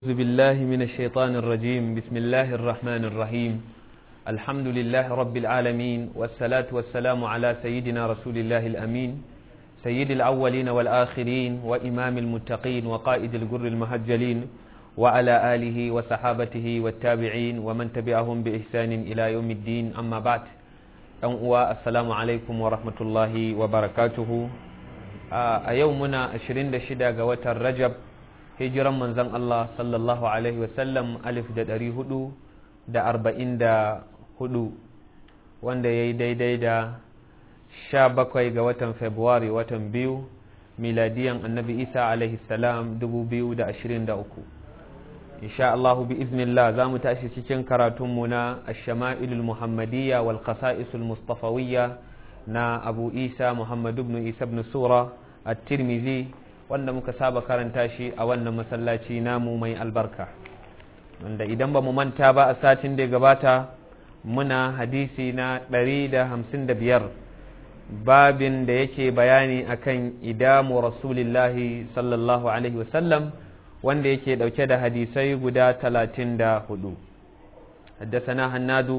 أعوذ بالله من الشيطان الرجيم بسم الله الرحمن الرحيم الحمد لله رب العالمين والصلاة والسلام على سيدنا رسول الله الأمين سيد الأولين والآخرين وإمام المتقين وقائد الجر المهجلين وعلى آله وصحابته والتابعين ومن تبعهم بإحسان إلى يوم الدين أما بعد السلام عليكم ورحمة الله وبركاته أيومنا 26 قوة الرجب hijiran manzon Allah sallallahu Alaihi wasallam alif da ɗari hudu da arba'in da hudu wanda ya yi daidai da sha bakwai ga watan Fabrairu watan biyu miladiyan annabi Isa alaihi salam dubu biyu da ashirin da uku insha Allahu bi iznillah za mu tashi cikin karatunmu na ashama'ilul muhammadiyya wal qasa'isul mustafawiyya na abu isa muhammad ibn isa ibn sura at-tirmidhi wanda muka saba karanta shi a wannan masallaci namu mai albarka wanda idan ba mu manta ba a satin da gabata muna hadisi na 155 babin da yake bayani akan idamu rasulillahi sallallahu alaihi wasallam wanda yake dauke da hadisai guda 34 حدثنا هنادو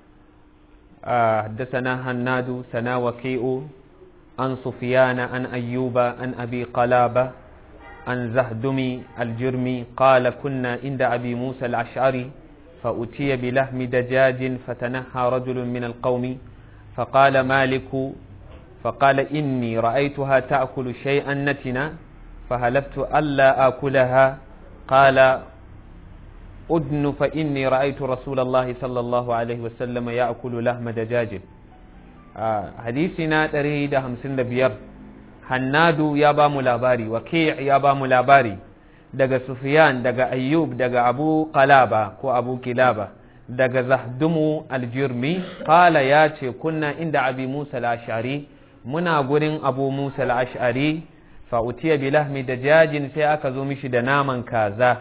حدثنا هنادو سنا وكيء عن سفيان عن أيوب عن أبي قلابة عن زهدم الجرمي قال كنا عند أبي موسى الأشعري فأتي بلحم دجاج فتنحى رجل من القوم فقال مالك فقال إني رأيتها تأكل شيئا نتنا فهلفت ألا آكلها قال أدن فإني رأيت رسول الله صلى الله عليه وسلم يأكل لحم دجاج hadisi na ɗari da hamsin da biyar hannadu ya ba mu labari waki ya ba mu labari daga sufiyan daga ayyub daga abu qalaba ko abu kilaba daga zahdumu aljirmi kala ya ce kunna inda abi musa al-ashari muna gurin abu musa al-ashari fa utiya bi lahmi da jajin sai aka zo mishi da naman kaza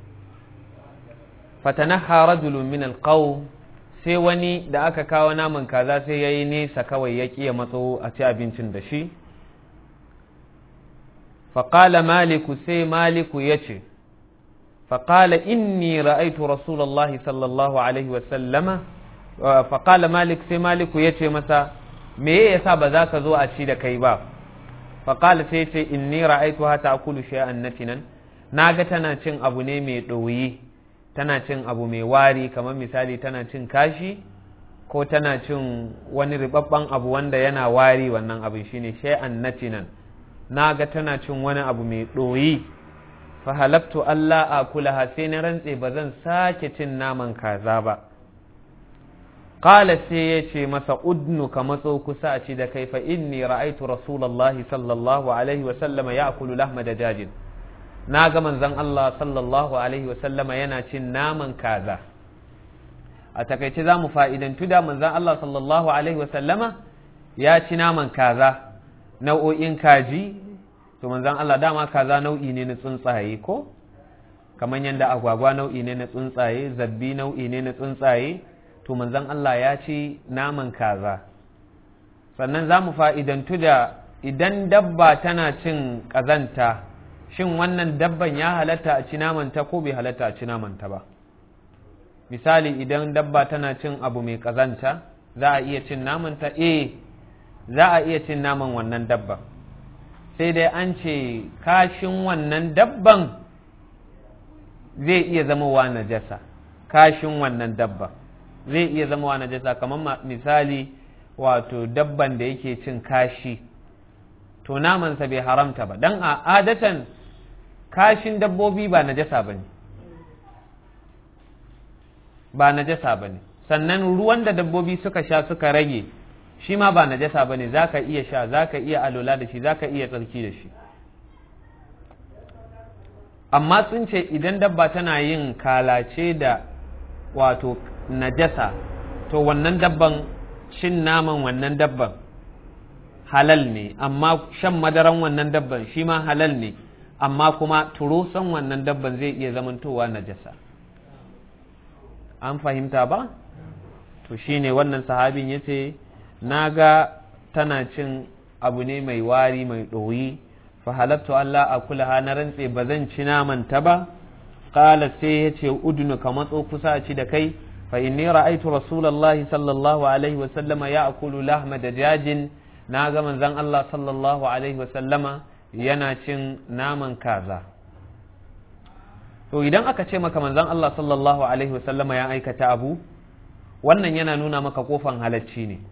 fatanaha rajulun min alqawm sai wani da aka kawo naman kaza sai ya yi nesa kawai ya ƙiya matso a ci abincin da shi faƙala maliku sai maliku ya ce faƙala inni ra'aitu rasulallah sallallahu alaihi wasallama faƙala malik sai maliku ya ce masa me ya sa ba za ka zo a ci da kai ba faƙala sai ce inni ra'aitu hata akulu shay'an natinan na ga tana cin abu ne mai ɗoyi tana cin abu mai wari kamar misali tana cin kashi ko tana cin wani ribabban abu wanda yana wari wannan abin shine shay'an natinan na ga tana cin wani abu mai ɗoyi fa halaftu Allah a kulaha sai na rantse ba zan sake cin naman kaza ba qala sai ya ce masa udnu ka matso kusa a ci da kai fa inni ra'aitu rasulullahi sallallahu alaihi wa sallama ya'kulu lahma dajajin na ga manzon Allah sallallahu Alaihi wasallama yana cin naman kaza a takaice za mu fa'idantu da manzon Allah sallallahu Alaihi wasallama ya ci naman kaza nau'o'in kaji to manzon Allah dama kaza nau'i ne na tsuntsaye ko kamar yadda agwagwa nau'i ne na tsuntsaye zabbi nau'i ne na tsuntsaye to manzon Allah ya ci naman kaza sannan za mu fa'idantu da idan dabba tana cin ƙazanta shin wannan dabban ya halatta a ci namanta ko bai halatta a ci namanta ba misali idan dabba tana cin abu mai ƙazanta za a iya cin namanta eh za a iya cin naman wannan dabban sai dai an ce kashin wannan dabban zai iya zama wa najasa kashin wannan dabban zai iya zama wa najasa kamar misali wato dabban da yake cin kashi to namansa bai haramta ba don a adatan kashin dabbobi ba najasa ba ne ba najasa ba ne sannan ruwan da dabbobi suka sha suka rage shi ma ba najasa ba ne za ka iya sha za ka iya alola da shi za ka iya tsarki da shi amma sun ce idan dabba tana yin kalace da wato najasa to wannan dabban cin naman wannan dabban halal ne amma shan madaran wannan dabban shi ma halal ne amma kuma turusan wannan dabban zai iya zamantowa najasa an fahimta ba to shine wannan sahabin ya ce na ga tana cin abu ne mai wari mai ɗoyi fa halattu Allah a kulaha na rantse ba zan ci naman ta ba qala sai ya ce udnu ka matso kusa ci da kai fa inni ra'aytu rasulullahi sallallahu alaihi wa sallama ya'kulu lahma dajajin na ga manzon Allah sallallahu alaihi wa sallama yana cin naman kaza to idan aka ce maka manzon Allah sallallahu alaihi wa sallama ya aikata abu wannan yana nuna maka kofan halacci ne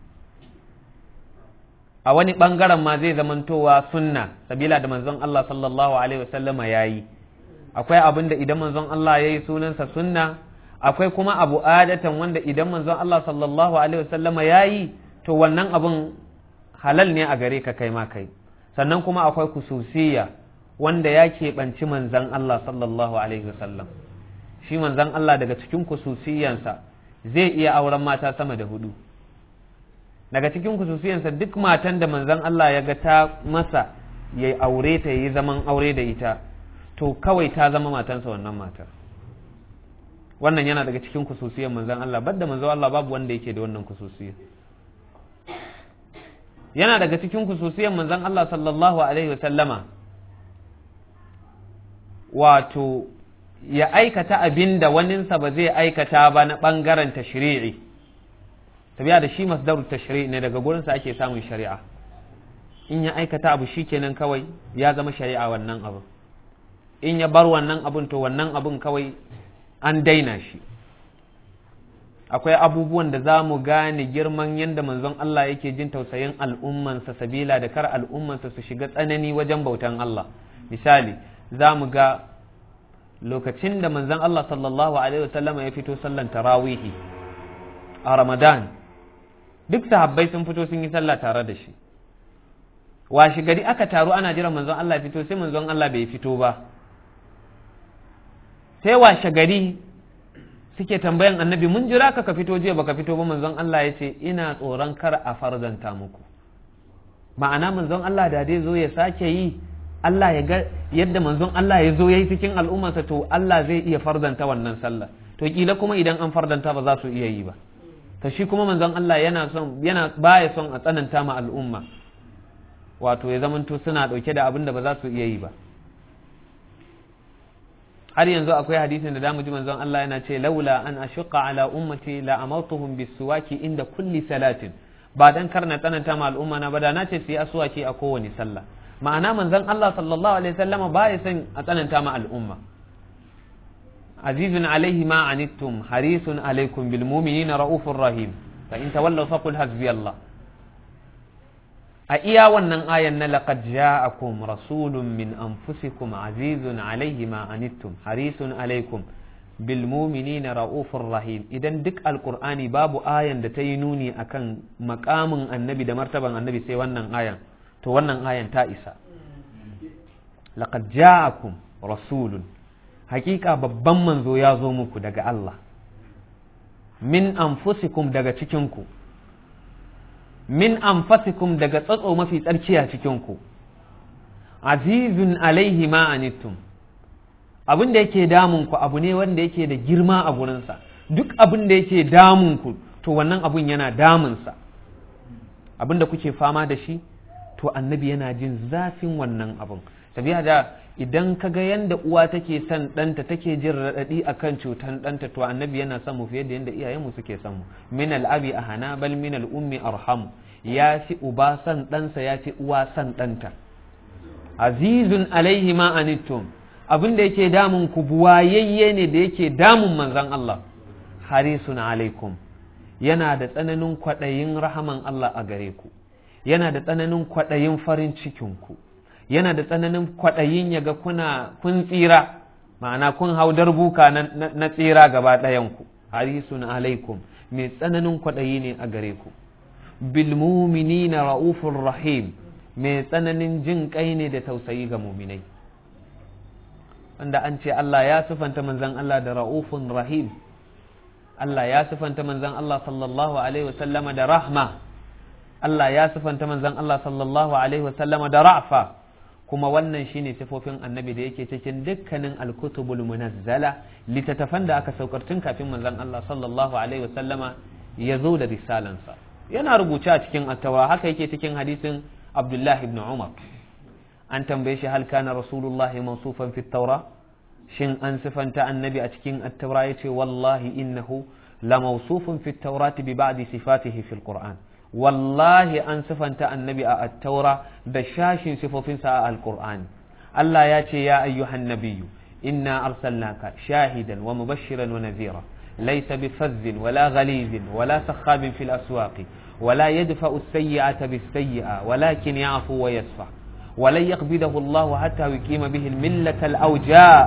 a wani ɓangaren ma zai zamantowa sunna sabila da manzon Allah sallallahu alaihi wasallama ya yi akwai abin da idan manzon Allah ya yi sunansa sunna akwai kuma abu adatan wanda idan manzon Allah sallallahu alaihi wasallama ya yi to wannan abin halal ne a gare ka kai ma kai sannan kuma akwai kususiyya wanda ya keɓanci manzon Allah sallallahu alaihi wasallam shi manzon Allah daga cikin kususiyansa zai iya auren mata sama da hudu daga cikin kususiyansa duk matan da manzon Allah ya ga ta masa ya aure ta yi zaman aure da ita to kawai ta zama matansa wannan matar wannan yana daga cikin kususiyan manzon Allah badda manzon Allah babu wanda yake da wannan kususiyan yana daga cikin kususiyan manzon Allah sallallahu alaihi wasallama wato ya aikata abin da waninsa ba zai aikata ba na ɓangaren tashri'i tabiya da shi masdaru tashri'i ne daga gurinsa ake samun shari'a in ya aikata abu shi kenan kawai ya zama shari'a wannan abu in ya bar wannan abun to wannan abun kawai an daina shi akwai abubuwan da za mu gane girman yadda manzon Allah yake jin tausayin al'ummansa sabila da kar al'ummansa su shiga tsanani wajen bautan Allah misali za mu ga lokacin da manzon Allah sallallahu alaihi wasallam ya fito sallan tarawihi a Ramadan duk sahabbai sun fito sun yi sallah tare da shi washi gari aka taru ana jiran manzon Allah ya fito sai manzon Allah bai fito ba sai washe gari suke tambayan annabi mun jira ka ka fito jiya baka fito ba manzon Allah ya ce ina tsoron kar a farzanta muku ma'ana manzon Allah da dai zo ya sake yi Allah ya ga yadda manzon Allah ya zo ya yi cikin al'ummarsa to Allah zai iya fardanta wannan sallah to kila kuma idan an fardanta ba za su iya yi ba to shi kuma manzon Allah yana son yana baya son a tsananta ma al'umma wato ya zamanto suna dauke da abin da ba za su iya yi ba har yanzu akwai hadisin da damu ji manzon Allah yana ce laula an ashqa ala ummati la amartuhum bisuwaki inda kulli salatin ba dan karna tsananta ma al'umma na ba da na ce su yi aswaki a kowane sallah ma'ana manzon Allah sallallahu alaihi wasallama ba ya son a tsananta ma al'umma azizun alaihi ma anittum harisun alaikum bil mu'minina raufur rahim fa in tawallaw faqul hasbiyallah a iya wannan ayan na laqad ja'akum rasulun min anfusikum azizun alaihi ma anittum harisun alaikum bil mu'minina raufur rahim idan duk alqur'ani babu ayan da ta yi nuni akan makamin annabi da martaban annabi sai wannan ayan to wannan ayan ta isa laqad ja'akum rasulun hakika babban manzo ya zo muku daga Allah min anfusikum daga cikinku min anfasikum daga tsatso mafi tsarki a cikinku azizun alaihi ma anittum abin da yake damunku abu ne wanda yake da girma a gurinsa duk abin da yake damunku to wannan abun yana damunsa abin da kuke fama da shi to annabi yana jin zafin wannan abin tabiya da idan ka ga yanda uwa take son ɗanta take jin raɗaɗi a kan cutan ɗanta to annabi yana son mu fiye da yadda iyayenmu suke son mu min al'abi a hana bal min al'ummi arhamu ya fi uba son ɗansa ya fi uwa son ɗanta azizun alaihi ma anittum abin da yake damun ku buwayayye ne da yake damun manzon Allah harisun alaikum yana da tsananin kwaɗayin rahaman Allah a gare ku yana da tsananin kwaɗayin farin cikinku yana da tsananin kwaɗayin ya ga kuna kun tsira ma'ana kun hau darbuka na tsira gaba ɗayanku harisun alaikum mai tsananin kwaɗayi ne a gare ku bilmuminina ra'ufur rahim mai tsananin jin kai ne da tausayi ga muminai wanda an ce Allah ya sifanta manzan Allah da ra'ufun rahim Allah ya sifanta manzan Allah sallallahu alaihi wasallama da rahma Allah ya sifanta manzan Allah sallallahu alaihi wasallama da ra'fa kuma wannan shine sifofin annabi da yake cikin dukkanin alkutubul munazzala littattafan da aka saukar tun kafin manzan Allah sallallahu alaihi wasallama ya zo da risalansa yana rubuce a cikin attawa haka yake cikin hadisin Abdullahi ibn Umar an tambaye shi hal kana rasulullahi mawsufan fi taura shin an sifanta annabi a cikin at-taura yace wallahi innahu lamawsufun fi at-taurati bi ba'di sifatihi fi al-qur'an wallahi an sifanta annabi a at-taura da shashin sifofinsa a al-qur'ani Allah ya ce ya ayyuhan nabiyyu inna arsalnaka shahidan wa mubashiran wa nadhira laysa bifazzin wala ghalizin wala sakhabin fil aswaqi ولا يدفع السيئة بالسيئة ولكن يعفو ويصفح ولن يقبضه الله حتى يقيم به الملة الأوجاء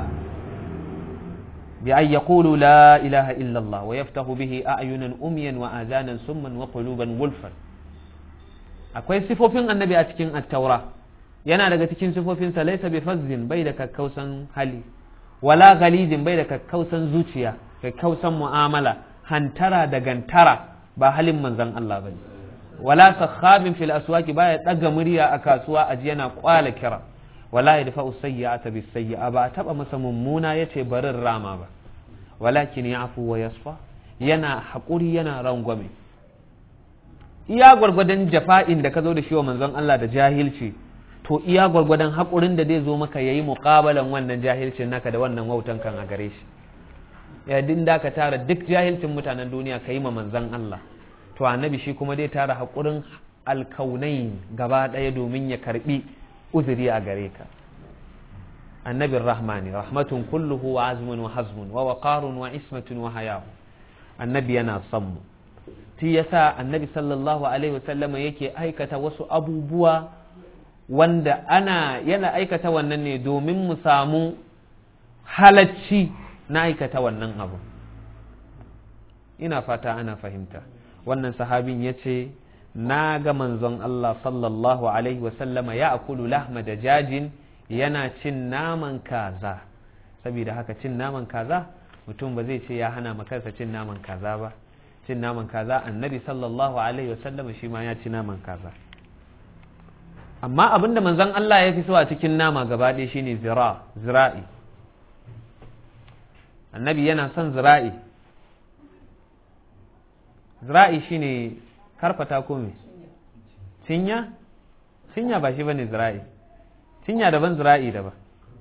بأن يقولوا لا إله إلا الله ويفتح به أعينا أميا وآذانا سما وقلوبا غلفا akwai sifofin annabi a cikin attaura yana daga cikin sifofinsa laisa bi fazzin bai da kakkausan hali wala galizin bai da kakkausan zuciya kakkausan mu'amala hantara da gantara ba halin manzon Allah bane wala sakhabin fil aswaqi baya daga murya a kasuwa aji yana kwala kira wala yadfa'u sayyi'ata bis sayyi'a ba taba masa mummuna yace barin rama ba walakin ya'fu wa yasfa yana hakuri yana rangwame iya gwargwadon jafa'in da ka zo da shi wa manzon Allah da jahilci to iya gwargwadon hakurin da zai zo maka yayi muqabalan wannan jahilcin naka da wannan wautan kan a gare shi ya da ka tara duk jahilcin mutanen duniya ka yi ma manzan Allah to annabi shi kuma dai tara haƙurin alkaunai gaba ɗaya domin ya karɓi uzuri a gare ka annabin rahmani rahmatun kulluhu wa azmun wa hazmun wa waqarun wa ismatun wa hayahu annabi yana son mu shi yasa annabi sallallahu alaihi wasallama yake aikata wasu abubuwa wanda ana yana aikata wannan ne domin mu samu halacci na aikata wannan abu ina fata ana fahimta wannan sahabin ya ce na ga manzon Allah sallallahu alaihi wasallama ya akulu lahma da jajin yana cin naman kaza saboda haka cin naman kaza mutum ba zai ce ya hana makarsa cin naman kaza ba cin naman kaza annabi sallallahu alaihi wasallama shi ma ya ci naman kaza amma abinda manzon Allah ya fi so a cikin nama gaba ɗaya shine zira zira'i annabi yana son zira'i zira'i shine karfata ko me cinya cinya ba shi bane zira'i cinya daban zira'i daban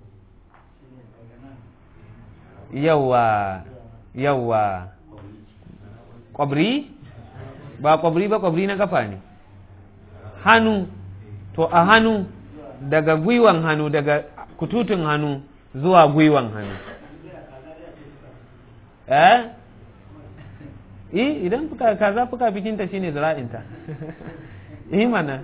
yawa yawa kwabri ba kwabri ba kwabri na kafa ne hannu to a hannu daga gwiwan hannu daga kututun hannu zuwa gwiwan hannu eh eh idan fuka kaza fuka bikinta shine zira'inta eh mana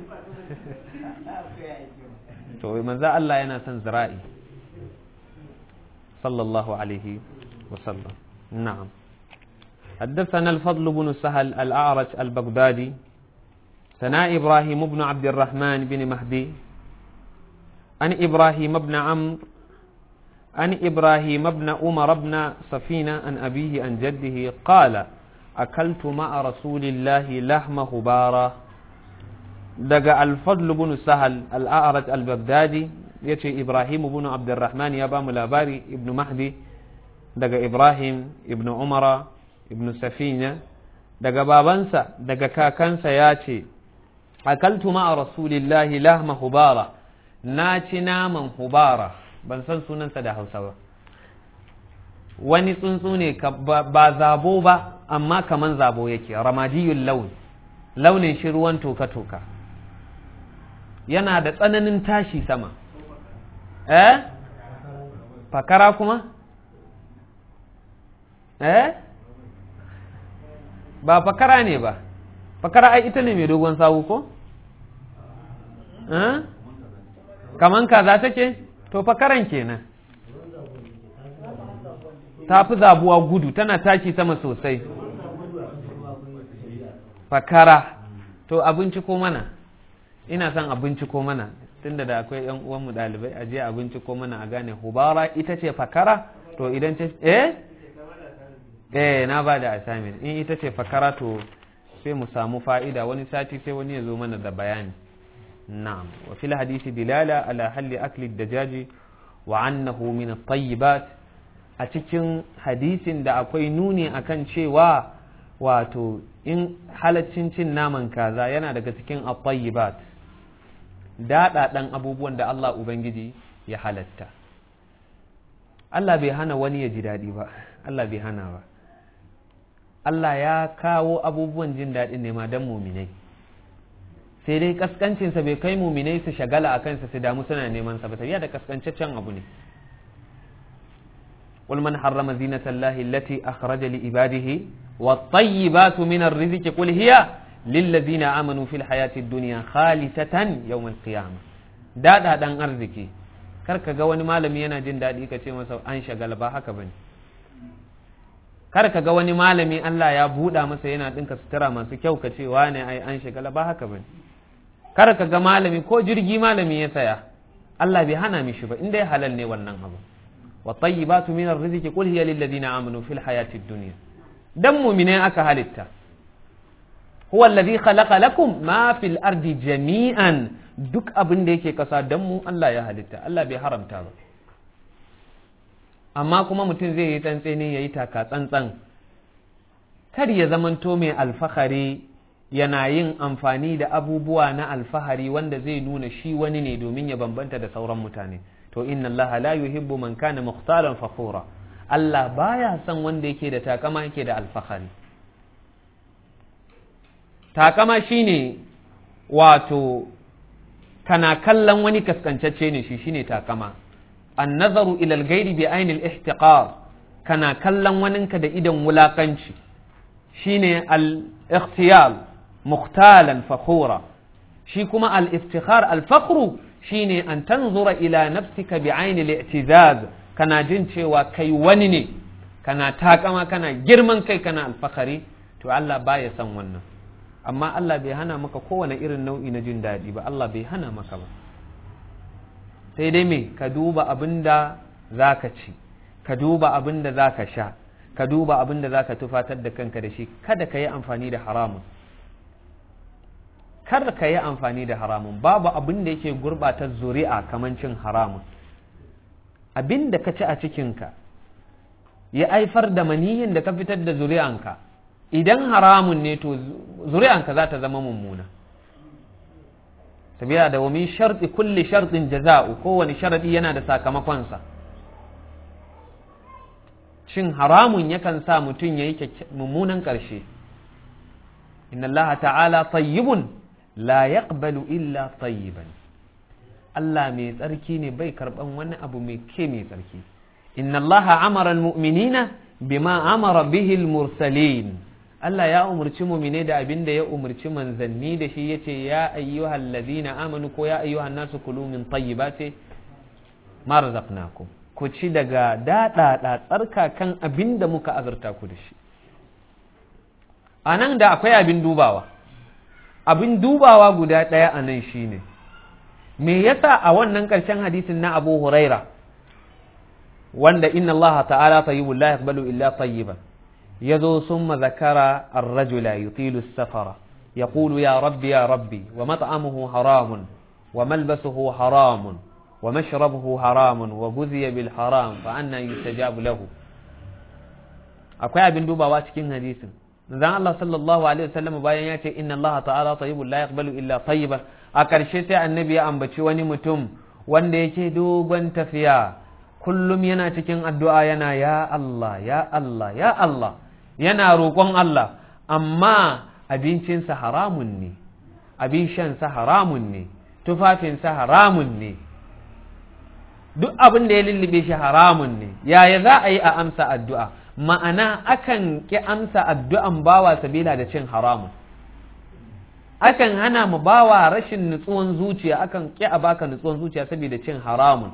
to manzo Allah yana son zira'i sallallahu alaihi wasallam na'am حدثنا الفضل بن سهل الأعرج البغدادي ثناء إبراهيم بن عبد الرحمن بن مهدي عن إبراهيم بن عمرو عن إبراهيم بن عمر بن سفينة عن أبيه عن جده قال أكلت مع رسول الله لحم هبارة دقى الفضل بن سهل الأعرج البغدادي يتي إبراهيم بن عبد الرحمن يبا ملاباري ابن مهدي دقى إبراهيم ابن عمر ابن سفينة دقى بابنسا دقى كاكنسا ياتي أكلت مع رسول الله لحم هبارة ناتي ناما هبارة ban san sunansa da hausa ba wani tsuntsu ne ba zabo ba amma kaman zabo yake ramadiyun launi launin shi ruwan toka-toka yana da tsananin tashi sama eh fakara kuma eh ba fakara ne ba fakara ai ita ne mai dogon sawu ko eh kaman kaza take to fakaran kenan ta fi zabuwa gudu tana tashi sama sosai fakara to abinci ko mana ina son abinci ko mana tunda da akwai yan uwanmu ɗalibai a je abinci ko mana a gane hubara ita ce fakara to idan ce eh eh na ba da assignment in ita ce fakara to sai mu samu fa'ida wani sati sai wani ya zo mana da bayani na'am wa fil hadisi dilala ala halli akli dajaji wa annahu min at-tayyibat a cikin hadisin da akwai nuni akan cewa wato in halaccin cin naman kaza yana daga cikin at-tayyibat daɗaɗan abubuwan da Allah Ubangiji ya halatta Allah bai hana wani ya ji daɗi ba Allah bai hana ba Allah ya kawo abubuwan jin daɗin ne ma don muminai sai dai kaskancinsa bai kai muminai su shagala a kansa su damu suna neman sa ba tafiya da kaskancaccen abu ne قل من حرم زينة الله التي أخرج لعباده والطيبات من الرزق قل هي للذين آمنوا في الحياة الدنيا خالصة يوم القيامة دا دا دان arziki kar ka ga wani malami yana jin daɗi ka ce masa an shagala ba haka bane kar ka ga wani malami Allah ya buɗa masa yana ɗinka sutura masu kyau ka ce wane ai an shagala ba haka bane kar ka ga malami ko jirgi malami ya saya Allah bai hana mishi ba inda ya halal ne wannan abu wa tayyibatu min arziki qul hiya lil ladina amanu fil hayati dunya dan mu'mine aka halitta huwa alladhi khalaqa lakum ma fil ardi jami'an duk abin da yake kasa dan mu Allah ya halitta Allah bai haramta ba amma kuma mutum zai yi tsantseni ya yi taka tsantsan kar ya zamanto mai alfahari yana yin amfani da abubuwa na alfahari wanda zai nuna shi wani ne domin ya bambanta da sauran mutane to inna Allah la yuhibbu man kana mukhtalan fakhura Allah baya son wanda yake da takama yake da alfahari takama shine wato kana kallon wani kaskancacce ne shi shine takama النظر إلى الغير بعين الاحتقار كان كلن وننك دا إذن ولاقنشي شيني الاختيال مختالا فخورا شيكما الافتخار الفخر شيني أن تنظر إلى نفسك بعين الاعتزاز كان جنشي وكي ونني كان تاكما كان جرمان كي كان الفخري تو الله بايا سنونا أما الله بيهانا مكا كوانا إرن نوئي نجن دادي با الله بيهانا مكا با sai dai me ka duba abin da za ka ci ka duba abin da za ka sha ka duba abin da za ka tufatar da kanka da shi kada ka yi amfani da haramun kada ka yi amfani da haramun babu abin da yake gurɓata zuri'a kamar cin haramun abin da ka ci a cikinka ya aifar da maniyin da ka fitar da zuri'anka idan haramun ne to zuri'anka za ta zama mummuna sabila da wa min sharti kulli shartin jaza'u kowane sharadi yana da sakamakonsa cin haramun yakan sa mutum ya yi mummunan ƙarshe inna allaha ta'ala tayyibun la yaqbalu illa tayyiban Allah mai tsarki ne bai karban wani abu mai ke mai tsarki inna allaha amara almu'minina bima amara bihi almursalin Allah ya umarci mumine da abin da ya umarci manzanni da shi yace ya ayyuhal ladina amanu ko ya ayyuhan nasu kulu min tayyibati ma razaqnakum ku ci daga daɗaɗa tsarka kan abin da muka azurta ku da shi a nan da akwai abin dubawa abin dubawa guda ɗaya a nan shine me yasa a wannan ƙarshen hadisin na abu huraira wanda inna allaha ta'ala tayyibun la yaqbalu illa tayyiban يذو ثم ذكر الرجل يطيل السفر يقول يا ربي يا ربي ومطعمه حرام وملبسه حرام ومشربه حرام وغذي بالحرام فأنا يستجاب له akwai abin dubawa cikin hadisin zan Allah sallallahu alaihi wasallam bayan ya ce inna Allah ta'ala tayyibun la yaqbalu illa tayyiban a ƙarshe sai annabi ya ambaci wani mutum wanda yake dogon tafiya kullum yana cikin addu'a yana ya Allah ya Allah ya Allah yana roƙon Allah amma abincinsa haramun ne abin shansa haramun ne tufafinsa haramun ne duk abin da ya lullube shi haramun ne yaya za a yi a amsa addu'a ma'ana akan ƙi amsa addu'an bawa sabila da cin haramun akan hana mu bawa rashin nutsuwan zuciya akan ƙi a baka nutsuwan zuciya saboda cin haramun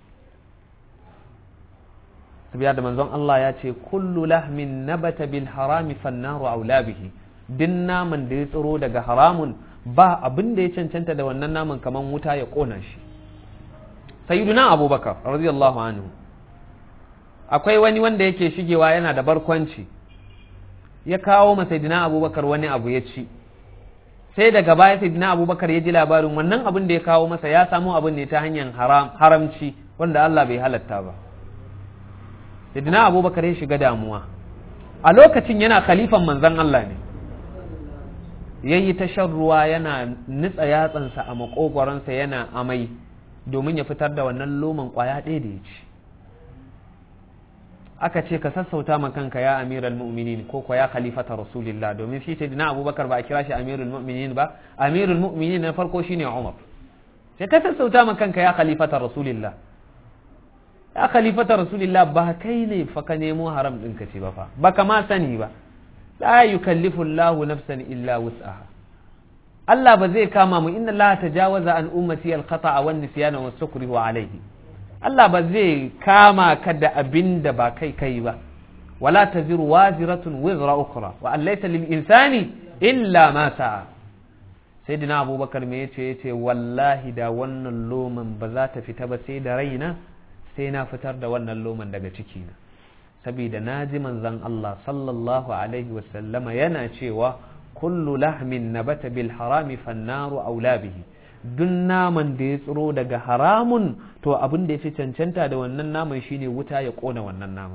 sabiya da manzon Allah ya ce kullu lahmin nabata bil harami fannaru aula bihi din naman da ya tsiro daga haramun ba abin da ya cancanta da wannan naman kaman wuta ya kona shi sayyiduna abubakar radiyallahu anhu akwai wani wanda yake shigewa yana da barkwanci ya kawo ma sayyidina abubakar wani abu ya ci sai daga baya sayyidina abubakar ya ji labarin wannan abin da ya kawo masa ya samu abin ne ta hanyar haramci wanda Allah bai halatta ba Sayyidina Abubakar ya shiga damuwa a lokacin yana khalifan manzon Allah ne yayi ta shan ruwa yana nitsa yatsansa a makogwaronsa yana amai domin ya fitar da wannan loman kwaya ɗaya da ya ci aka ce ka sassauta ma kanka ya amiral mu'minin ko ko ya khalifata rasulillah domin shi sayyidina abubakar ba a kira shi amirul mu'minin ba amirul mu'minin na farko shine umar sai ka sassauta ma kanka ya khalifata rasulillah ya khalifata rasulillah ba kai ne fa ka nemo haram din ka ce ba fa baka ma sani ba la yukallifu Allahu nafsan illa wus'aha Allah ba zai kama mu inna Allah tajawaza an ummati al-khata'a wan nisyana was sukrihu alayhi Allah ba zai kama ka da abin da ba kai kai ba wala taziru waziratun wizra ukhra wa an laysa lil insani illa ma sa'a sayyidina abubakar me yace yace wallahi da wannan loman ba za ta fita ba sai da raina sai na fitar da wannan loman daga cikina saboda naji manzon Allah sallallahu alaihi wasallama yana cewa kullu lahmin nabata bil harami fannaru aula bihi duk naman da ya tsiro daga haramun to abin da ya fi cancanta da wannan naman shine wuta ya kona wannan naman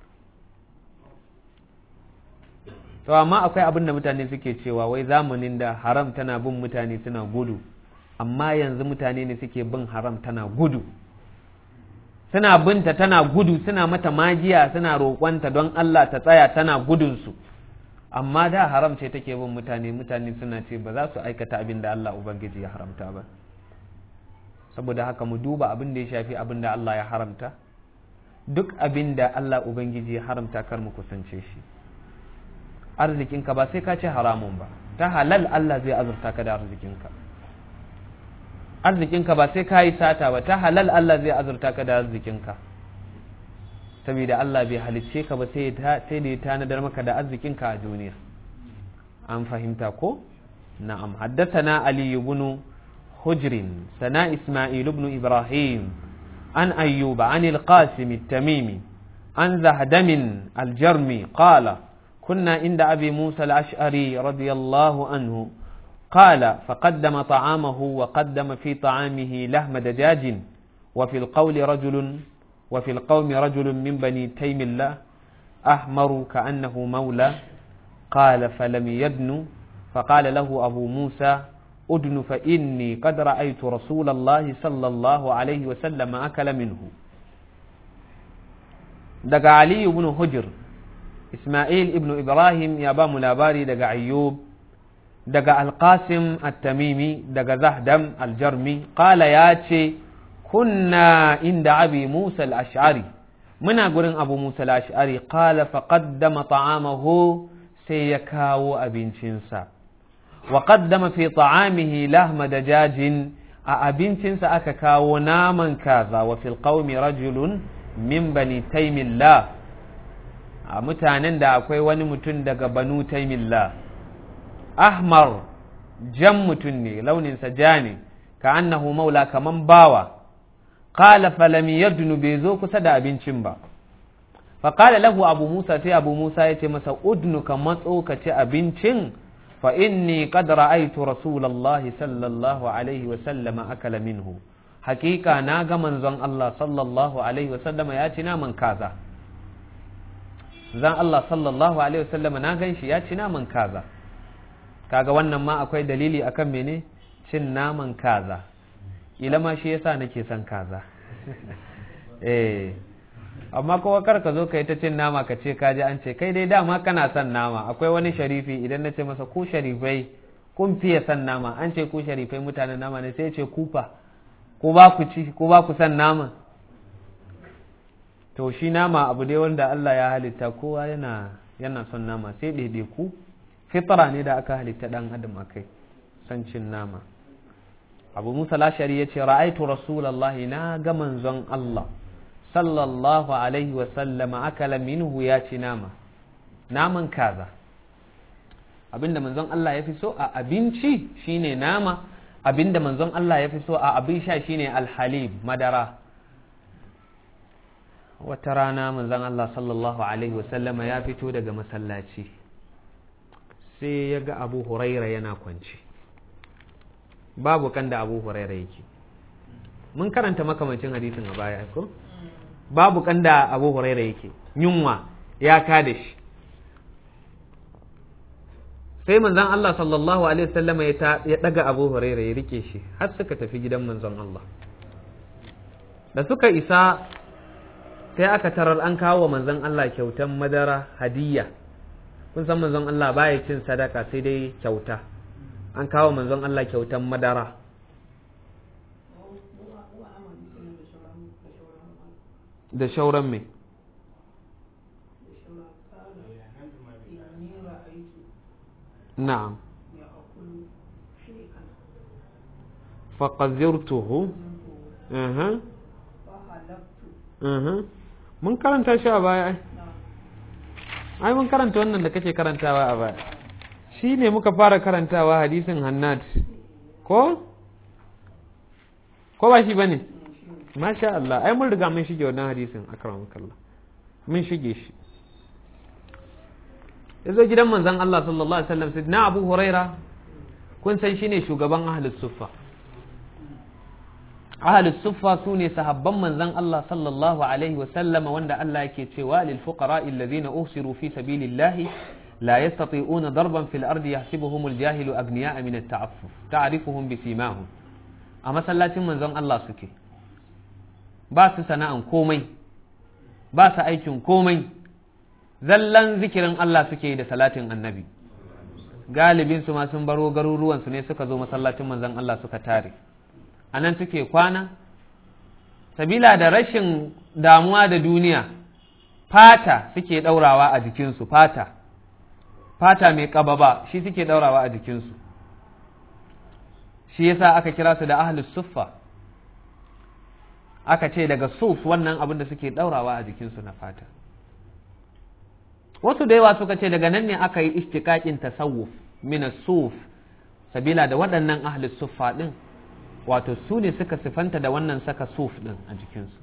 to amma akwai abin da mutane suke cewa wai zamanin da haram tana bin mutane suna gudu amma yanzu mutane ne suke bin haram tana gudu suna binta tana gudu suna mata magiya suna roƙonta don Allah ta tsaya tana gudunsu amma da haram ce take bin mutane mutane suna ce ba za su aikata abin da Allah Ubangiji ya haramta ba saboda haka mu duba abin da ya shafi abin da Allah ya haramta duk abin da Allah Ubangiji ya haramta kar mu kusance shi arzikinka ba sai ka ce haramun ba ta halal Allah zai azurta ka da arzikinka arzikinka ba sai ka yi sata ba ta halal Allah zai azurta ka da arzikinka saboda Allah bai halicce ka ba sai da ya tanadar maka da arzikinka a duniya an fahimta ko na'am haddathana ali ibn hujr sana isma'il ibn ibrahim an ayyuba an al-qasim at-tamimi an zahdam al-jarmi qala كنا عند أبي موسى الأشعري رضي الله عنه قال فقدم طعامه وقدم في طعامه لحم دجاج وفي القول رجل وفي القوم رجل من بني تيم الله أحمر كأنه مولى قال فلم يدن فقال له أبو موسى أدن فإني قد رأيت رسول الله صلى الله عليه وسلم أكل منه دقى علي بن هجر إسماعيل ابن إبراهيم يا بام لاباري دقى أيوب دقى القاسم التميمي دقى زهدم الجرمي قال ياتي kunna inda abi Musa al-Ash'ari muna gurin Abu Musa al-Ash'ari qala faqaddama ta'amahu sai ya kawo abincinsa wa qaddama fi ta'amihi lahma dajajin a abincinsa aka kawo naman kaza wa fil qaumi rajulun min bani taymillah a mutanen da akwai wani mutum daga banu taymillah ahmar jan mutum ne launinsa ja ne ka annahu maula kaman bawa qala falam yadnu bai zo kusa da abincin ba fa qala lahu abu musa sai abu musa ya ce masa udnu ka matso ka ci abincin fa inni qad ra'aytu rasulullahi sallallahu alaihi wa sallama akala minhu hakika na ga manzon Allah sallallahu alaihi wa sallama ya ci naman kaza zan Allah sallallahu alaihi wa sallama na gan shi ya ci naman kaza kaga wannan ma akwai dalili akan mene cin naman kaza ila ma shi yasa nake son kaza eh amma kowa kar ka zo ka yi ta cin nama ka ce kaji an ce kai dai dama kana son nama akwai wani sharifi idan na ce masa ku sharifai kun fiye son nama an ce ku sharifai mutanen nama ne sai ce kufa ko ba ku ci ko ba ku son nama to shi nama abu dai wanda Allah ya halitta kowa yana yana son nama sai daidai ku fitra ne da aka halitta dan adam akai son cin nama abu musa lashari ya ce ra'aitu rasulallahi na ga manzon Allah sallallahu alaihi wasallama akala minhu ya ci nama naman kaza abinda manzon Allah ya fi so a abinci shine nama abinda manzon Allah ya fi so a abin sha shine alhalib madara wata rana manzon Allah sallallahu alaihi wasallama ya fito daga masallaci sai ya ga abu huraira yana kwanci babu kan da abu huraira yake mun karanta makamancin hadisin a baya ko babu kan da abu huraira yake yunwa ya ka da shi sai manzon Allah sallallahu alaihi wasallam ya daga abu huraira ya rike shi har suka tafi gidan manzon Allah da suka isa sai aka tarar an kawo manzon Allah kyautan madara hadiyya kun san manzon Allah baya cin sadaka sai dai kyauta an kawo manzon Allah kyautan madara da shauran mai na'am faƙazirtuhu mun karanta shi a baya ai ai mun karanta wannan da kake karantawa a baya shi ne muka fara karantawa hadisin hannad ko ko ba shi ba ne masha Allah ai mun riga mun shige wannan hadisin akramakallah mun shige shi yazo gidan manzon Allah sallallahu alaihi wasallam sidna Abu Huraira kun san shine shugaban ahlus suffa ahlus suffa sune sahabban manzon Allah sallallahu alaihi wasallam wanda Allah yake cewa lil fuqara alladhina usiru fi sabilillahi لا يستطيعون ضربا في الأرض يحسبهم الجاهل أغنياء من التعفف تعرفهم بسيماهم أما سلاتين من زن الله سكي ba su sana'an komai ba su aikin komai zallan zikirin Allah suke da salatin annabi galibin su ma sun baro garuruwan su ne suka zo masallacin manzon Allah suka tare anan suke kwana sabila da rashin damuwa da duniya fata suke daurawa a jikinsu fata fata mai kababa shi suke daurawa a jikinsu shi yasa aka kira su da ahlus suffa aka ce daga suf wannan abin da suke daurawa a jikinsu na fata wasu da yawa suka ce daga nan ne aka yi istiqaqin tasawuf min suf sabila da waɗannan ahli suffa din wato su ne suka sifanta da wannan saka suf din a jikinsu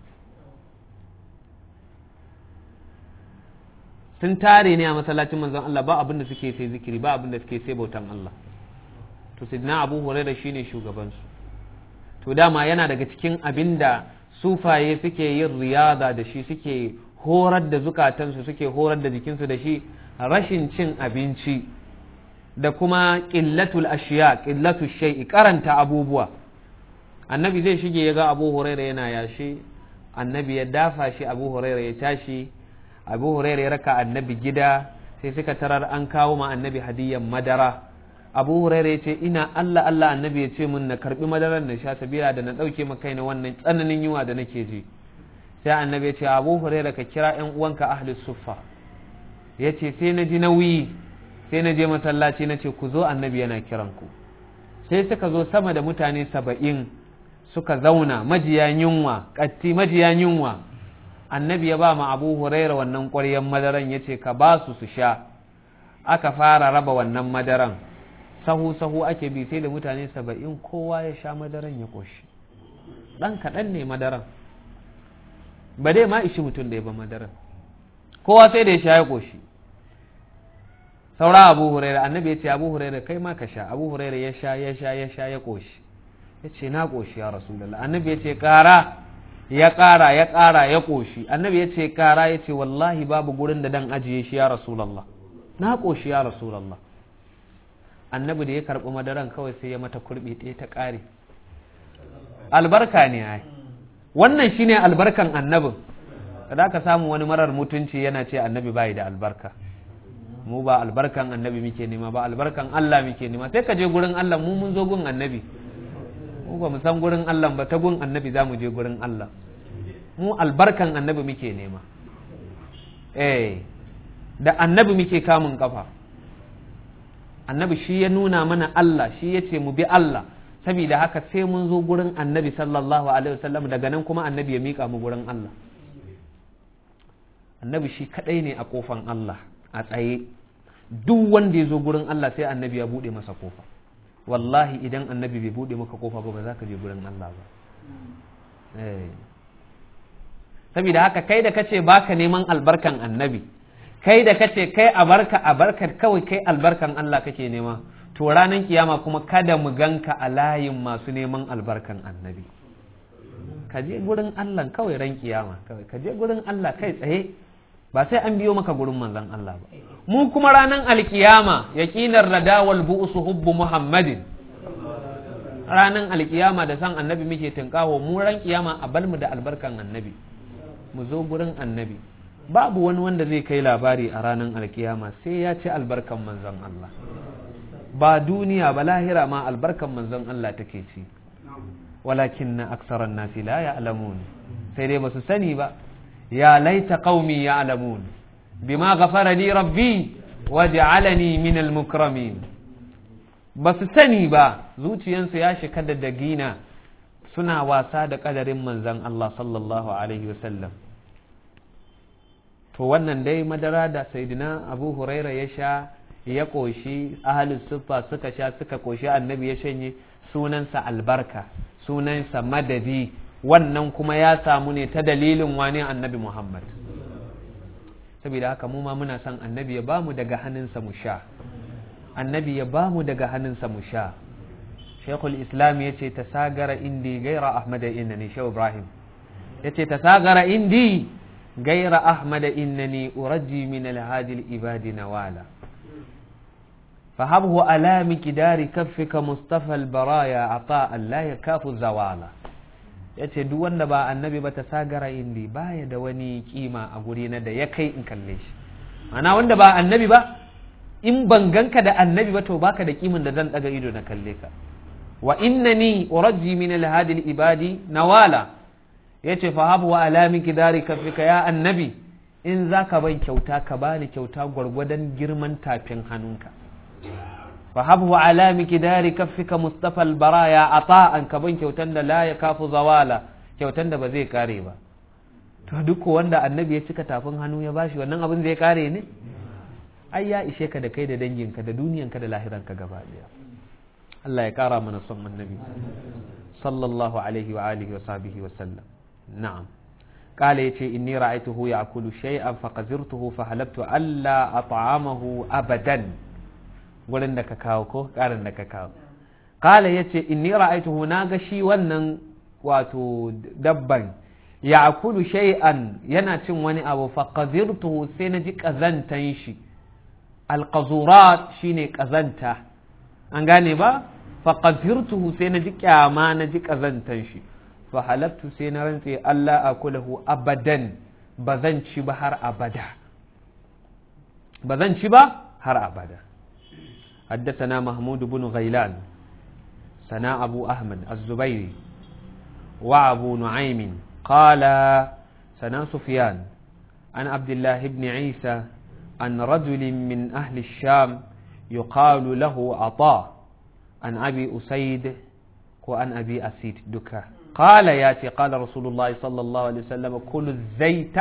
sun tare ne a masallacin manzon Allah ba abin da suke sai zikiri ba abin da suke sai bautan Allah to sidna Abu Hurairah shine shugabansu to dama yana daga cikin abin da sufaye suke yin riyada da shi suke horar da zukatansu suke horar da jikinsu da shi rashin cin abinci da kuma ƙillatul ashiya ƙillatul shai'i karanta abubuwa annabi zai shige ya ga abu huraira yana yashi annabi ya dafa shi abu huraira ya tashi abu huraira ya raka annabi gida sai suka tarar an kawo ma annabi hadiyyar madara abu huraira ya ce ina allah allah annabi ya ce mun na karbi madarar na sha sabila da na ɗauke ma kaina wannan tsananin yunwa da nake ji sai annabi ya ce abu huraira ka kira yan uwanka ahli suffa ya ce sai na ji nauyi sai na je masallaci na ce ku zo annabi yana kiran ku sai suka zo sama da mutane saba'in suka zauna majiya yunwa ƙatti majiya yunwa annabi ya ba ma abu huraira wannan ƙwaryen madaran ya ce ka ba su su sha aka fara raba wannan madaran sahu-sahu ake bi sai da mutane saba'in kowa ya sha madaran ya ƙoshi ɗan kaɗan ne madaran ba dai ma ishi mutum da ya ba madaran kowa sai da ya sha ya ƙoshi saura abu huraira annabi ya ce abu huraira kai ma ka sha abu huraira ya sha ya sha ya sha ya ƙoshi ya ce na ƙoshi ya rasulallah annabi ya ce ƙara ya ƙara ya ƙara ya ƙoshi annabi ya ce ƙara ya ce wallahi babu gurin da dan ajiye shi ya rasulallah na ƙoshi ya rasulallah annabi da ya karɓi madaran kawai sai ya mata kurɓe ɗaya ta ƙare albarka ne ai wannan shine albarkan annabin da ka samu wani marar mutunci yana ce annabi bai da albarka mu ba albarkan annabi muke nema ba albarkan Allah muke nema sai ka je gurin Allah mu mun zo gun annabi mu ba mu san gurin Allah ba ta gun annabi za mu je gurin Allah mu albarkan annabi muke nema eh da annabi muke kamun kafa annabi shi ya nuna mana Allah shi ya ce mu bi Allah saboda haka sai mun zo gurin annabi sallallahu alaihi wasallam daga nan kuma annabi ya mika mu gurin Allah annabi shi kadai ne a kofan Allah a tsaye duk wanda ya zo gurin Allah sai annabi ya bude masa kofa wallahi idan annabi bai bude maka kofa ba ba za ka je gurin Allah ba saboda haka kai da kace baka neman albarkan annabi kai da kace kai a barka a barkar kawai kai albarkan Allah kake nema to ranar kiyama kuma kada mu ganka a layin masu neman albarkan annabi ka je gurin Allah kawai ran kiyama kawai ka je gurin Allah kai tsaye ba sai an biyo maka gurin manzon Allah ba mu kuma ranar alkiyama yaqinar radawal bu'su hubbu muhammadin ranar alkiyama da san annabi muke tunkaho mu ran kiyama a balmu da albarkan annabi mu zo gurin annabi babu wani wanda zai kai labari a ranar alkiyama sai ya ci albarkan manzon Allah ba duniya ba lahira ma albarkan manzon Allah take ci walakin na aksaran nasi la ya'lamun sai dai basu sani ba ya laita qaumi ya'lamun bima ghafara li rabbi waj'alani min al-mukramin basu sani ba zuciyansu ya shika da dagina suna wasa da kadarin manzon Allah sallallahu alaihi wasallam to wannan dai madara da saidina abu huraira ya sha ya ƙoshi ahalin siffa suka sha suka ƙoshi annabi ya shanye sunansa albarka sunansa madadi wannan kuma ya samu ne ta dalilin wani annabi muhammad saboda haka mu ma muna son annabi ya bamu daga hannunsa mu sha annabi ya bamu daga hannunsa mu sha shekul islam ya ce ta sagara indi gaira ahmad innani shehu ibrahim ya ce ta sagara indi gaira ahmad innani uraji min alhaji ibadi nawala فهبه على مقدار كفك مصطفى البرايا عطاء لا يكاف زوالا yace duk wanda ba annabi ba ta sagara indi baya da wani kima a guri na da ya kai in kalle shi ana wanda ba annabi ba in ban ganka da annabi ba to baka da kimin da zan daga ido na kalle ka wa innani urajji min alhadi ibadi nawala yace fa habu wa alami kidari kafika ya annabi in zaka ban kyauta ka bani kyauta gwargwadon girman tafin hannunka فهبه على مقدار كفك مصطفى البرايا عطاء كبن kyautan da la yakafu zawala kyautan da ba zai kare ba to duk wanda annabi ya cika tafin hannu ya bashi wannan abin zai kare ne ai ya ishe ka da kai da danginka da duniyanka da lahiranka gaba daya Allah ya kara mana son annabi sallallahu alaihi wa alihi wa sahbihi wa sallam na'am قال يتي إني رأيته يأكل شيئا فقذرته فحلبت ألا أطعمه أبدا wurin da ka kawo ko ƙarin da ka kawo kala ya ce inni ra'aituhu na ga shi wannan wato dabban ya akulu shay'an yana cin wani abu fa qadirtuhu sai na ji kazantan shi alqazurat shine kazanta an gane ba fa qadirtuhu sai na ji kyama na ji kazantan shi fa halabtu sai na rantse Allah akulahu abadan ba zan ci ba har abada ba zan ci ba har abada حدثنا محمود بن غيلان سنا أبو أحمد الزبيري وأبو نعيم قال سنا سفيان عن عبد الله بن عيسى عن رجل من أهل الشام يقال له عطاء عن أبي أسيد وعن أبي أسيد دكا قال ياتي قال رسول الله صلى الله عليه وسلم كل الزيت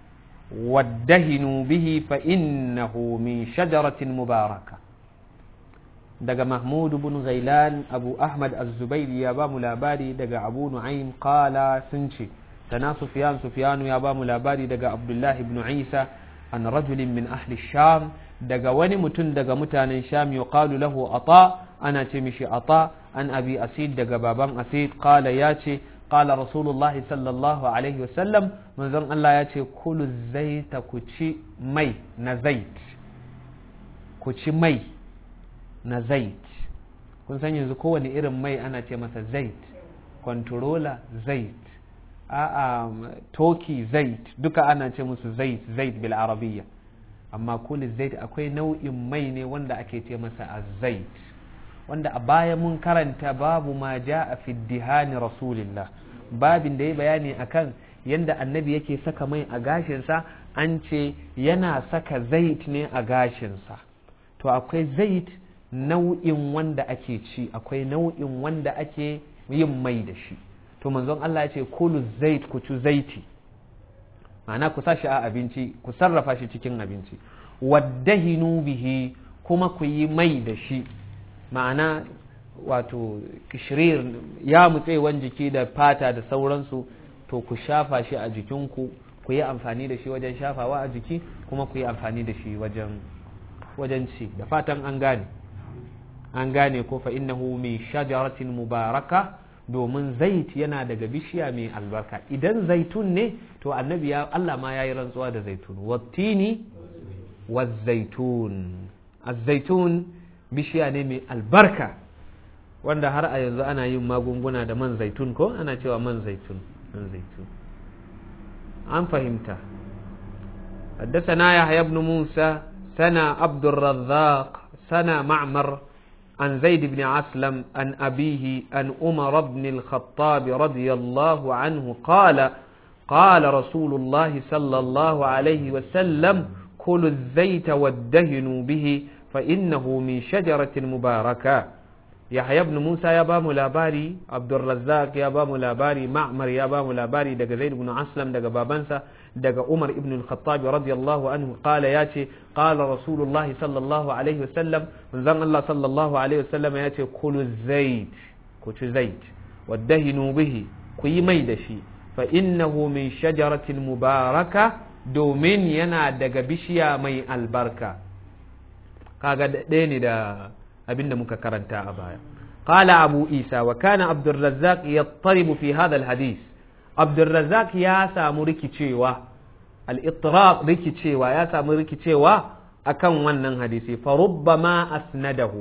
وادهنوا به فإنه من شجرة مباركة daga Mahmud bin Ghailan Abu Ahmad Az-Zubairi ya ba mu labari daga Abu Nu'aym qala sun ce sana Sufyan Sufyanu ya ba mu labari daga Abdullah ibn Isa an rajulin min ahli Sham daga wani mutum daga mutanen Sham yuqalu lahu Ata ana ce mishi Ata an Abi Asid daga baban Asid qala ya ce qala Rasulullah sallallahu alaihi wasallam manzon Allah ya ce kulu zaita ku ci mai na zait ku ci mai na zait kun san yanzu kowane irin mai ana ce masa zait controller zait a'a toki zait duka ana ce musu zait zait bil arabiyya amma kulli zait akwai nau'in mai ne wanda ake ce masa azait wanda a baya mun karanta babu ma ja'a fi dihani rasulillah babin da ya bayani akan yanda annabi yake saka mai a gashinsa an ce yana saka zait ne a gashinsa to akwai zait nau'in wanda ake ci akwai nau'in wanda ake yin mai da shi to manzon Allah ya ce kulu zait ku ci zaiti ma'ana ku sa shi a abinci ku sarrafa shi cikin abinci waddahinu bihi kuma ku yi mai da shi ma'ana wato kishirir ya mutsewan jiki da fata da sauransu to ku shafa shi a jikinku ku yi amfani da shi wajen shafawa a jiki kuma ku yi amfani da shi wajen wajen ci da fatan an gane an gane ko fa innahu min shajaratin mubaraka domin zait yana daga bishiya mai albarka idan zaitun ne to annabi ya Allah ma yayi rantsuwa da zaitun wattini wazaitun az-zaitun bishiya ne mai albarka wanda har a yanzu ana yin magunguna da man zaitun ko ana cewa man zaitun man zaitun an fahimta حدثنا يحيى بن موسى سنى عبد الرزاق سنى معمر عن زيد بن عسلم عن أبيه عن عمر بن الخطاب رضي الله عنه قال قال رسول الله صلى الله عليه وسلم كلوا الزيت وادهنوا به فإنه من شجرة مباركة يحيى بن موسى يا بام لاباري عبد الرزاق يا بام لاباري معمر يا بام لاباري دغ زيد بن اسلم دغ بابنسا دغ عمر ابن الخطاب رضي الله عنه قال ياتي قال رسول الله صلى الله عليه وسلم من زن الله صلى الله عليه وسلم ياتي كلوا الزيت كوتش زيت وادهنوا به كي مي دشي فإنه من شجرة مباركة دومين ينا دغ بشيا مي البركة kaga ɗaya ne da abinda muka karanta a baya qala abu isa wa kana abdurrazzaq yattaribu fi hadha alhadith abdurrazzaq ya samu rikicewa al-ittirab rikicewa ya samu rikicewa akan wannan hadisi fa rubbama asnadahu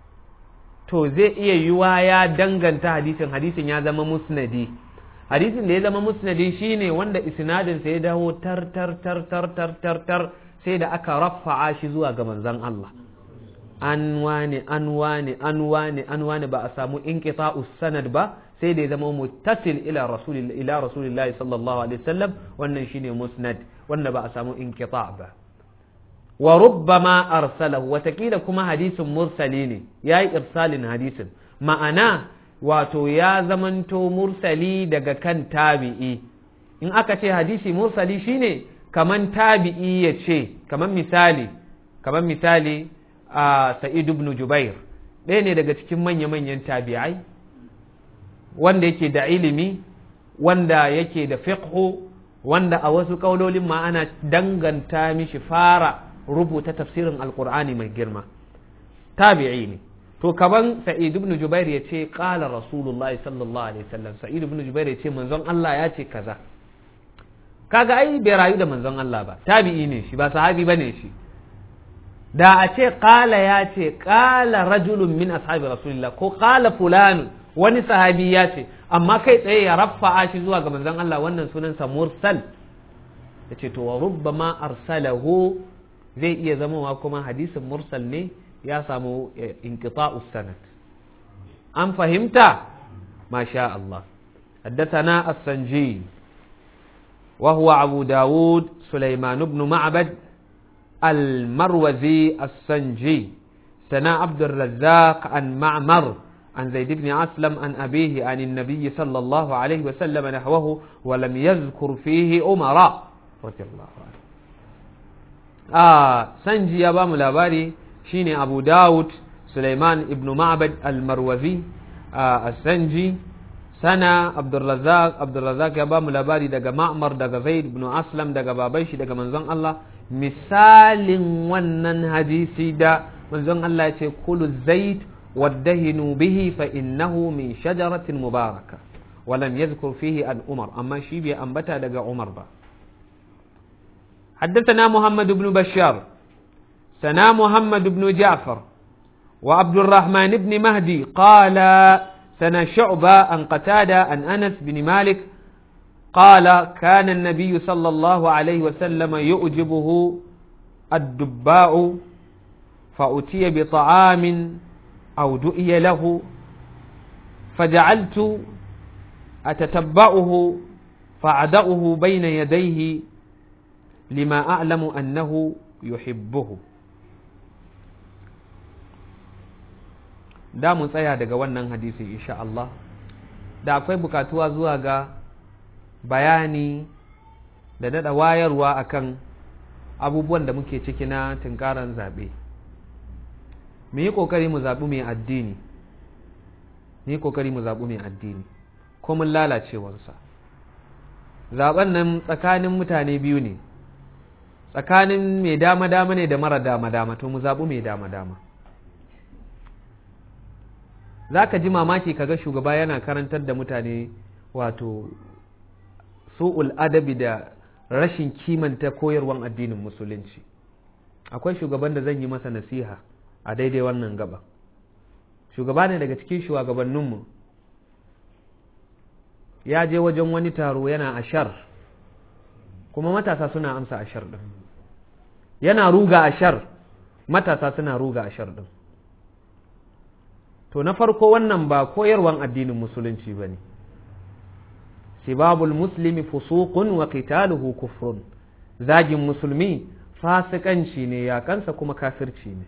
to zai iya yiwa ya danganta hadisin hadisin ya zama musnadi hadisin da ya zama musnadi shine wanda isnadin sa ya dawo tar tar tar tar tar tar tar sai da aka rafa'a shi zuwa ga manzon Allah an wane an wane an wane an wane ba a samu inqita'us sanad ba sai da ya zama muttasil ila rasulillah ila rasulillah sallallahu alaihi wasallam wannan shine musnad wanda ba a samu inqita' ba wa rubbama arsalahu watakila kuma hadisin mursali ne yayi irsalin hadisin ma'ana wato ya zamanto mursali daga kan tabi'i in aka ce hadisi mursali shine kaman tabi'i ya ce kaman misali kaman misali a sa'id ibn jubair ɗaya ne daga cikin manya-manyan tabi'ai wanda yake da ilimi wanda yake da fiqhu wanda a wasu ƙaulolin ma ana danganta mishi fara rubuta tafsirin alkur'ani mai girma tabi'i ne to kaman sa'id ibn jubair ya ce qala rasulullahi sallallahu alaihi wasallam sa'id ibn jubair ya ce manzon Allah ya ce kaza kaga ai bai rayu da manzon Allah ba tabi'i ne shi ba sahabi bane shi da a ce qala ya ce qala rajulun min ashabi rasulillah ko qala fulan wani sahabi ya ce amma kai tsaye ya rafa'a shi zuwa ga manzon Allah wannan sunansa mursal yace to wa rubbama arsalahu zai iya zamowa kuma hadisin mursal ne ya samu inqita'us sanad an fahimta masha Allah حدثنا السنجي وهو أبو داود سليمان بن معبد المروزي السنجي سنا عبد الرزاق عن معمر عن زيد بن أسلم عن أبيه عن النبي صلى الله عليه وسلم نحوه ولم يذكر فيه أمراء رضي الله عنه آه سنجي يا بام لاباري شيني أبو داود سليمان ابن معبد المروزي آه السنجي سنة عبد الرزاق عبد الرزاق يا بام لاباري دقا معمر دقا زيد بن أسلم دقا بابيش دقا منزون الله مثال ونن حديثي دا منزون الله يتي كل الزيت وادهنوا به فإنه من شجرة مباركة ولم يذكر فيه أن عمر أما شيبي أنبتا دقا عمر با حدثنا محمد بن بشار سنا محمد بن جعفر وعبد الرحمن بن مهدي قال سنا شعبة عن قتادة عن أنس بن مالك قال كان النبي صلى الله عليه وسلم يؤجبه الدباء فأتي بطعام أو دؤي له فجعلت أتتبعه فأعدأه بين يديه لما أعلم أنه يحبه da mu tsaya daga wannan hadisi insha Allah da akwai bukatuwa zuwa ga bayani da daɗa wayarwa akan abubuwan da muke ciki na tunkaran zaɓe mu yi ƙoƙari mu zaɓi mai addini mu yi ƙoƙari mu zaɓi mai addini ko mun lalacewarsa zaɓen nan tsakanin mutane biyu ne tsakanin mai dama-dama ne da mara dama-dama to mu zaɓi mai dama-dama za ka ji mamaki kaga shugaba yana karantar da mutane wato su'ul adabi da rashin kimanta koyarwan addinin musulunci akwai shugaban da zan yi masa nasiha a daidai wannan gaba shugaba ne daga cikin shugabanninmu ya je wajen wani taro yana ashar kuma matasa suna amsa ashar din yana ruga ashar matasa suna ruga ashar din to na farko wannan ba koyarwan addinin musulunci ba ne sibabul muslimi fusuqun wa qitaluhu kufrun zagin musulmi fasikanci ne yakansa kuma kafirci ne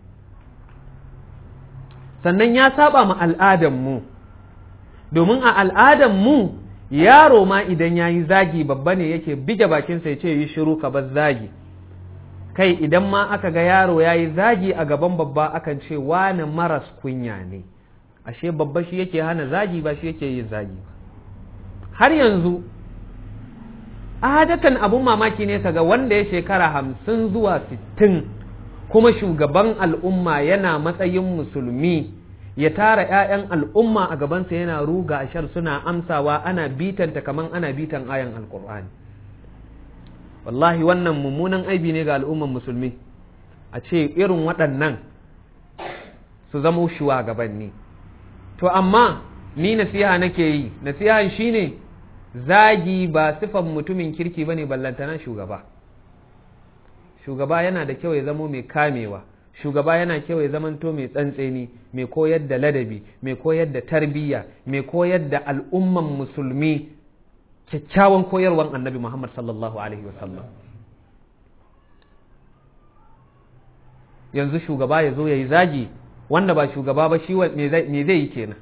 sannan ya saba ma al'adan mu domin a al'adan mu yaro ma idan ya yi zagi babba ne yake bige bakinsa ya ce yi shiru ka bar zagi kai idan ma aka ga yaro ya yi zagi a gaban babba akan ce wane maras kunya ne ashe babba shi yake hana zagi ba shi yake yin zagi ba har yanzu adatan abun mamaki ne kaga wanda ya shekara hamsin zuwa sittin kuma shugaban al'umma yana matsayin musulmi ya tara ‘ya'yan al'umma a gabansa yana ruga ashar suna amsawa ana bitanta kaman ana bitan ayan alkur'ani wallahi wannan mummunan aibi ne ga al'umman musulmi a ce irin waɗannan su zama shugabanni to amma ni nasiha nake yi nasiha shine zagi ba sifan mutumin kirki bane ballantana shugaba shugaba yana da kyau ya zamo mai kamewa shugaba yana kyau ya zamanto mai tsantseni mai koyar da ladabi mai koyar da tarbiyya mai koyar da al'umman musulmi kyakkyawan koyarwan annabi muhammad sallallahu alaihi wasallam yanzu shugaba ya zo ya yi zagi wanda ba shugaba ba shi me zai yi kenan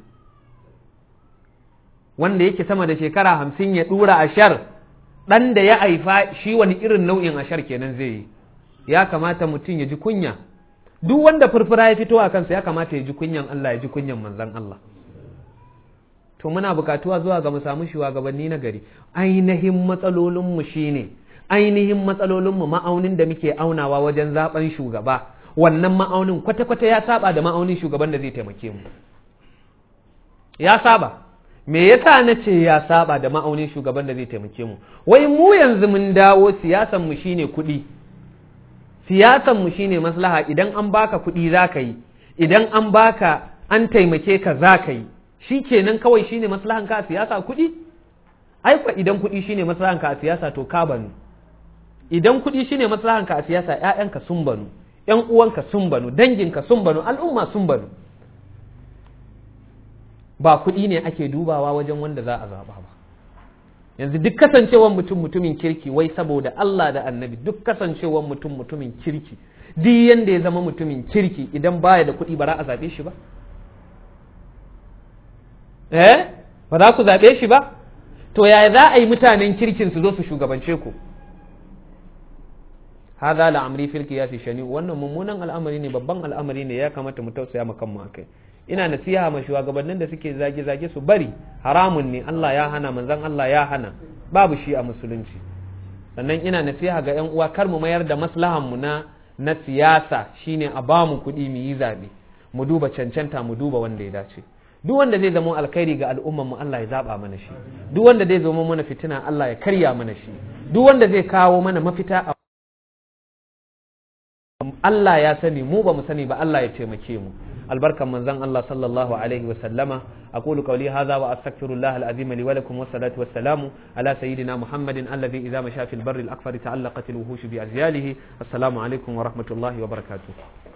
wanda yake sama da shekara hamsin ya dura ashar ɗan da ya haifa shi wani irin nau'in ashar kenan zai yi ya kamata mutum ya ji kunya duk wanda furfura ya fito a kansa ya kamata ya ji kunyan Allah ya ji kunyan manzan Allah to muna bukatuwa zuwa ga mu samu shugabanni na gari ainihin matsalolinmu shine ainihin matsalolinmu ma'aunin da muke aunawa wajen zaben shugaba wannan ma'aunin kwata-kwata ya saba da ma'aunin shugaban da zai taimake mu ya saba me yasa na ce ya saba da ma'aunin shugaban da zai taimake mu wai mu yanzu mun dawo siyasan mu shine kuɗi siyasan mu shine maslaha idan an baka kuɗi za ka yi idan an baka an taimake ka za ka yi shi kenan kawai shine maslahan ka a siyasa kuɗi ai kwa idan kuɗi shine maslahan ka a siyasa to ka banu idan kuɗi shine maslahan ka a siyasa ƴaƴanka sun banu ƴan uwanka sun banu danginka sun banu al'umma sun banu ba kuɗi ne ake dubawa wajen wanda za a zaɓa ba yanzu duk kasancewar mutum mutumin kirki wai saboda Allah da annabi duk kasancewar mutum mutumin kirki duk yanda ya zama mutumin kirki idan baya da kuɗi ba za a zaɓe shi ba eh ba za ku zaɓe shi ba to yaya za a yi mutanen kirkin su zo su shugabance ku hadha la'amri fil qiyasi shani wannan mummunan al'amari ne babban al'amari ne ya kamata mu tausaya mu kanmu akai ina nasiha ma shugabannin da suke zage zage su bari haramun ne Allah ya hana manzon Allah ya hana babu shi a musulunci sannan ina nasiha ga yan uwa kar mu mayar da maslahan mu na na siyasa shine a ba mu kuɗi mu yi zabe mu duba cancanta mu duba wanda ya dace duk wanda zai zama alkhairi ga al'umman mu Allah ya zaba mana shi duk wanda zai zama mana fitina Allah ya karya mana shi duk wanda zai kawo mana mafita a Allah ya sani mu ba mu sani ba Allah ya taimake mu albarkan manzon Allah sallallahu alaihi wa sallama aqulu qawli hadha wa astaghfirullah alazim li wa lakum wa salatu wa salamu ala sayyidina muhammadin alladhi idha masha fil barri al akfar ta'allaqat al wuhush bi azyalihi assalamu alaikum wa rahmatullahi wa barakatuh